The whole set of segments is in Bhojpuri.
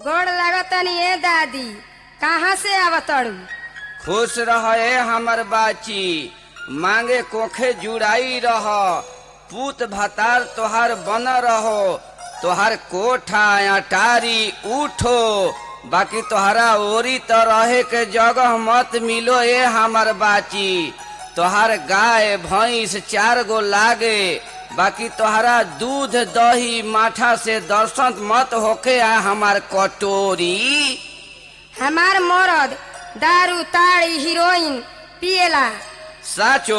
गोड़ लागतनी ए दादी कहाँ से आवतड़ू खुश रहे हमर बाची मांगे कोखे जुड़ाई रह पूत भतार तोहार बन रहो तोहार कोठा अटारी उठो बाकी तोहरा ओरी तो रहे के जगह मत मिलो ए हमर बाची तोहार गाय भैंस चार गो लागे बाकी तोहरा दूध दही माठा से दर्शन मत होके आ हमार कटोरी हमार मरद दारू ताड़ी हीरोइन पिएला साचो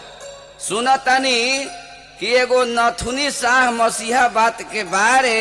सुनतनी कि एगो नथुनी शाह मसीहा बात के बारे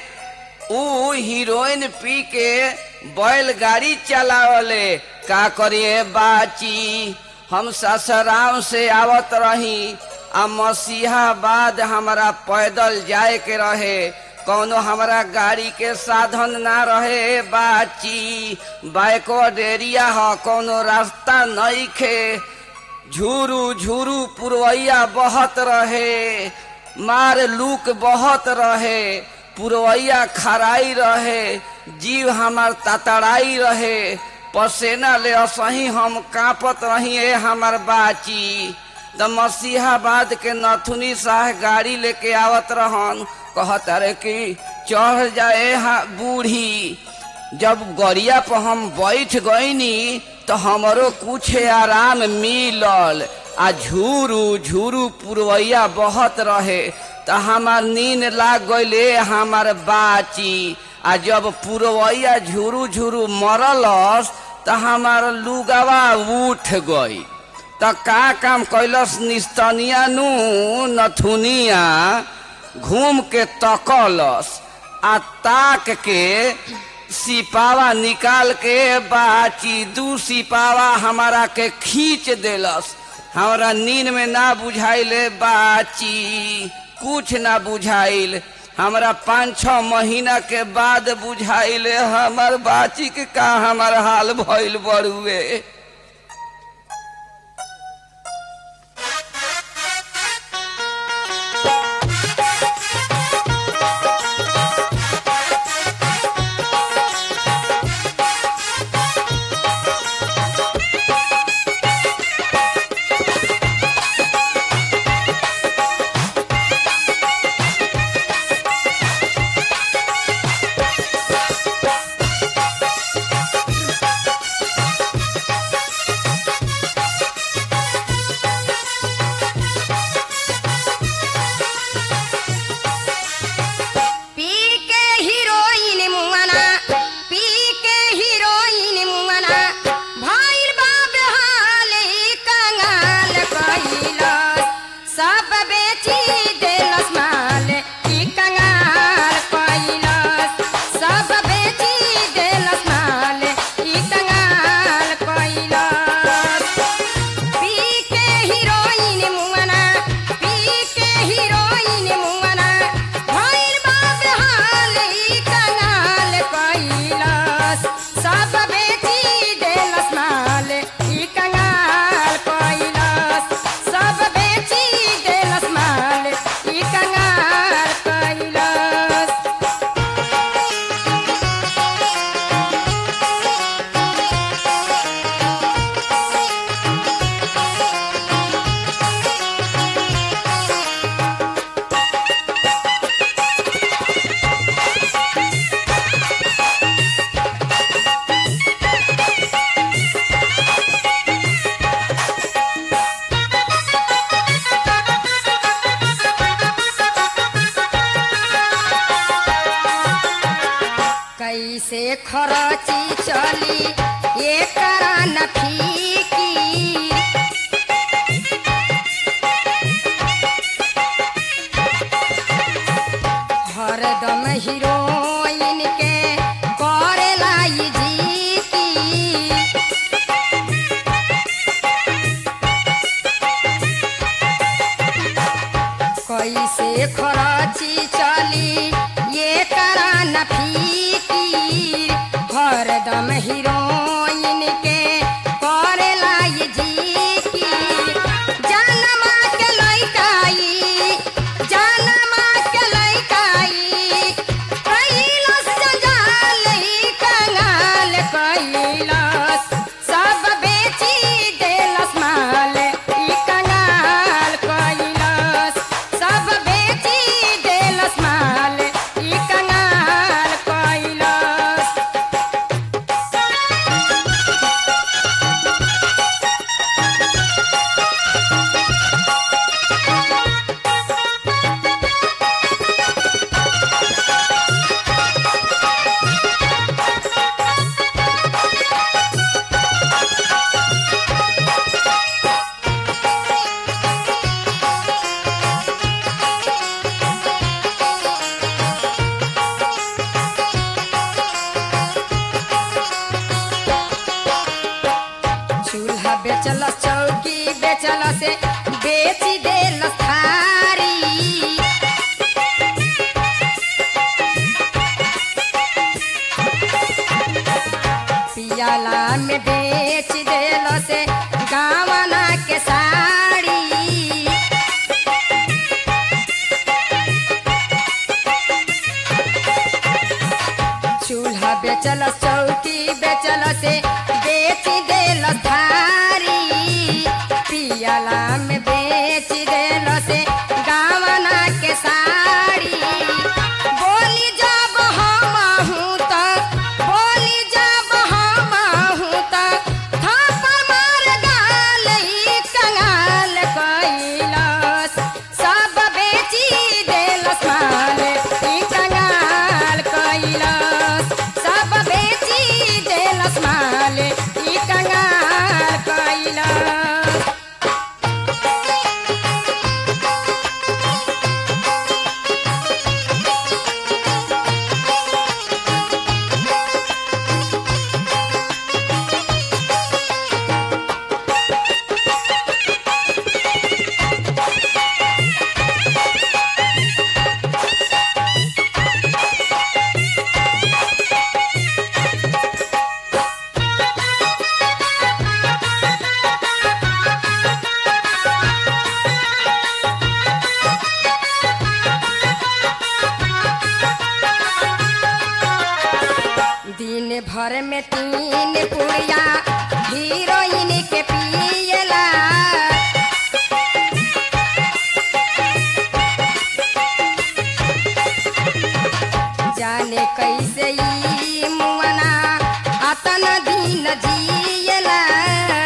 ऊ हीरोइन पी के बैलगाड़ी चलावले का करिए बाची हम ससुराम से आवत रही आ मसीहा बाद हमारा पैदल जाए के रहे कौनो हमारा गाड़ी के साधन ना रहे बाची बाइको डेरिया ह कौनो रास्ता नहीं खे झूरू झूरू पुरवैया बहत रहे मार लूक बहत रहे पुरवैया खराई रहे जीव हमार ततड़ाई रहे पसेना ले असही हम कांपत रही ए हमार बाची द मसीहाबाद के नथुनी शाह गाड़ी लेके आवत रहन कहत रे कि चढ़ जाए हा बूढ़ी जब गड़िया पर हम बैठ गईनी तो हमरो कुछ आराम मिलल आ झूरू झूरू पुरवैया बहत रहे तो हमार नींद लाग गईले हमार बाची आ जब पुरवैया झूरू झूरू मरलस तो हमार लुगावा उठ गई तो का काम कैलस निस्तनिया नु नथुनिया घूम के तकलस आ ताक के सिपावा निकाल के बाची दू सिपावा हमारा के खींच देलस हमारा नींद में ना बुझाइले बाची कुछ ना बुझाइल हमरा पाँच छ महीना के बाद बुझाइले हमर बाची के का हमार हाल भइल बड़ुए पी के हीरोइन मुआना पी के हीरोइन मुआना भइल बा बेहाल ई कंगाल कइलस सब बेची देलस माल ई कंगाल कइलस सब बेची देलस माल ई कंगाल कइलस पी के हीरोइन मुआना पी के हीरोइन मुआना भइल बा बेहाल ई कंगाल कइलस सब बेची देलस माल ई कंगाल कइलस सब बेची देलस माल ई कंगाल कइलस कैसे खरची चली एकरा न फीकी हरदम हीरोइन के करेला ई जी की कैसे खरची चली ये करा न फीकी हरदम हीरोइन के करेला ये जी की जनमा के लइकाई जनमा के लइकाई कैलस जंजाल बेचल चौकी बेचल से बेची देल थारी पियाला में बेच देल से गावना के साड़ी चूल्हा बेचल चौकी बेचल से बेच देल थारी पियाला में बेच देल से गावना के साड़ी बोली जब हम हूँ तो बोली जब हम हूँ तो थापा मार गाल ई कंगाल कैलस सब बेची देलस माल ई कंगाल कैलस सब बेची देलस माल ई कंगाल कैलस दिन भर में तीन पुड़िया हीरोइन के पियला जाने कैसे ई मुअना अतन दिन जियला